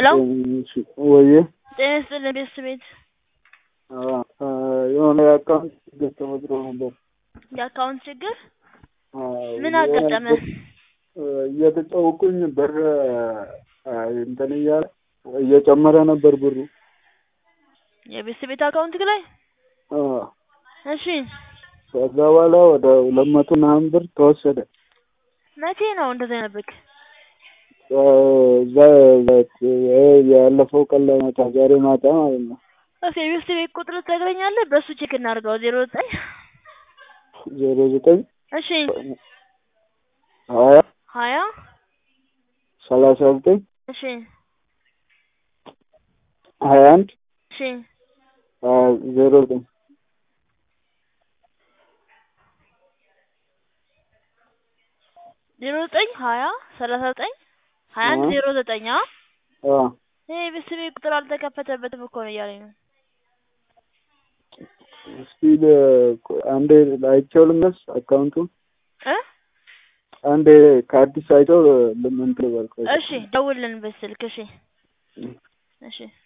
ሄሎ እሺ ወዬ ጤና ይስጥልኝ ቤተሰቤት የሆነ የአካውንት ችግር ተፈጥሮ ነበር። የአካውንት ችግር አዎ፣ ምን የሆነ አጋጠመ? እየተጫወኩኝ ብር እንትን እያለ እየጨመረ ነበር ብሩ። የቤተሰቤት አካውንት ላይ አዎ፣ እሺ ከዛ በኋላ ወደ ሁለት መቶ ምናምን ብር ተወሰደ። መቼ ነው እንደዛ የሆነብክ? እዛ ያለፈው ቀን ላይ ማታ ዛሬ ማታ ማለት ነው። እስኪ የቤተሰቤት ቁጥር ትነግረኛለህ? በእሱ ቼክ እናድርገው። ዜሮ ዘጠኝ ዜሮ ዘጠኝ እሺ ሀያ ሀያ ሰላሳ ዘጠኝ እሺ ሀያ አንድ እሺ ዜሮ ዘጠኝ ዜሮ ዘጠኝ ሀያ ሰላሳ ዘጠኝ ሀያ አንድ ዜሮ ዘጠኝ አ ይሄ የቤተሰቤት ቁጥር አልተከፈተበትም እኮ ነው እያለኝ ነው። እስቲ አንዴ አይቼው ልመለስ አካውንቱን እ አንዴ ከአዲስ አይተው ልምንት ልበል። እሺ ደውልልን በስልክ እሺ እሺ